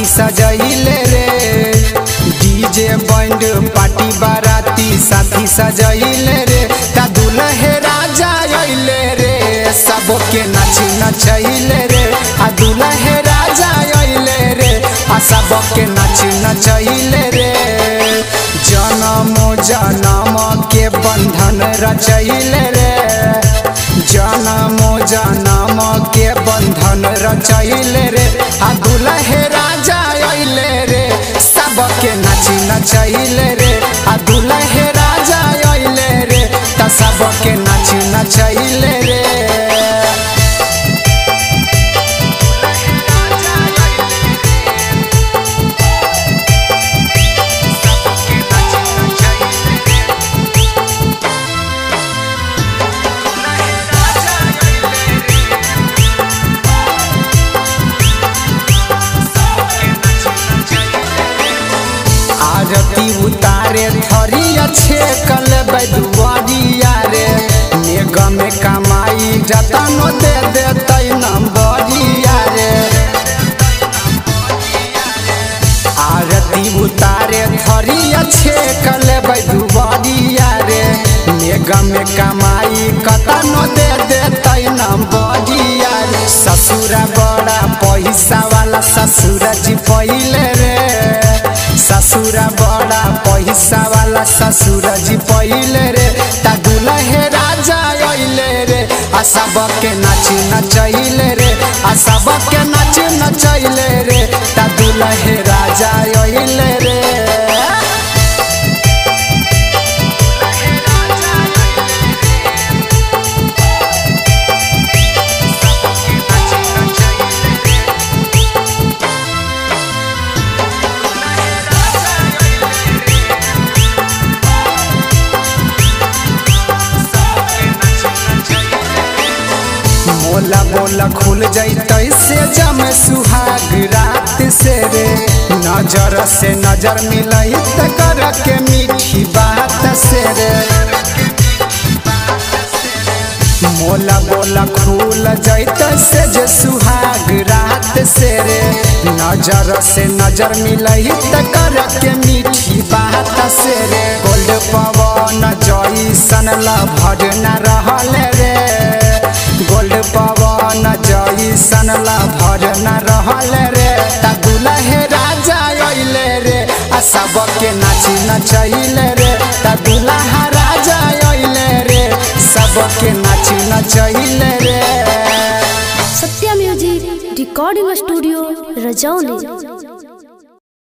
सजैले रे DJ band party बाराती साथी सजैले रे ता दुल्हे राजा अइले रे सबके नाची नचैले रे आ दुल्हे राजा अइले रे आ सबके नाची नचैले रे जनम जनम के बंधन रचैले रे जनम जनम के बंधन रचैले रे आ दुल्हे राजा अइले रे सबके नाची नचैले रे आ दुल्हे राजा अइले रे त सबके नाची नचैले रे आरती उतारे थरिया छे कल बैदुआरिया रे नेग में कमाई जतनो दे देतै नंबरिया रे आरती उतारे थरिया छे कल बैदुआरिया रे नेग में कमाई कतनो दे देतै नंबरिया रे ससुरा बड़ा पैसा वाला ससुर जी पहिले रे ससुरा बड़ा पैसा वाला ससुर जी पहिले रे ता दुल्हे राजा अइले रे आ सबके नाची नचैले रे आ सबके नाची नचैले रे ता दुल्हे राजा अइले रे मोला बोला खुल जैतै से जम सुहाग रात से रे नजर से नजर मिलई त कर के मीठी बात से रे मोला बोला खुल जैतै से जे सुहाग रात से रे नजर से नजर मिलई त कर के मीठी बात से रे गोल्ड पवन जैसन लभर न रहल रे गोल्ड पवन जैसन लभर न रहल रे ता दुल्हे राजा अइले रे आ सबके नाची नचैले रे ता दुल्हा राजा अइले रे सबके नाची नचैले रे सत्या म्यूजिक रिकॉर्डिंग स्टूडियो रजौली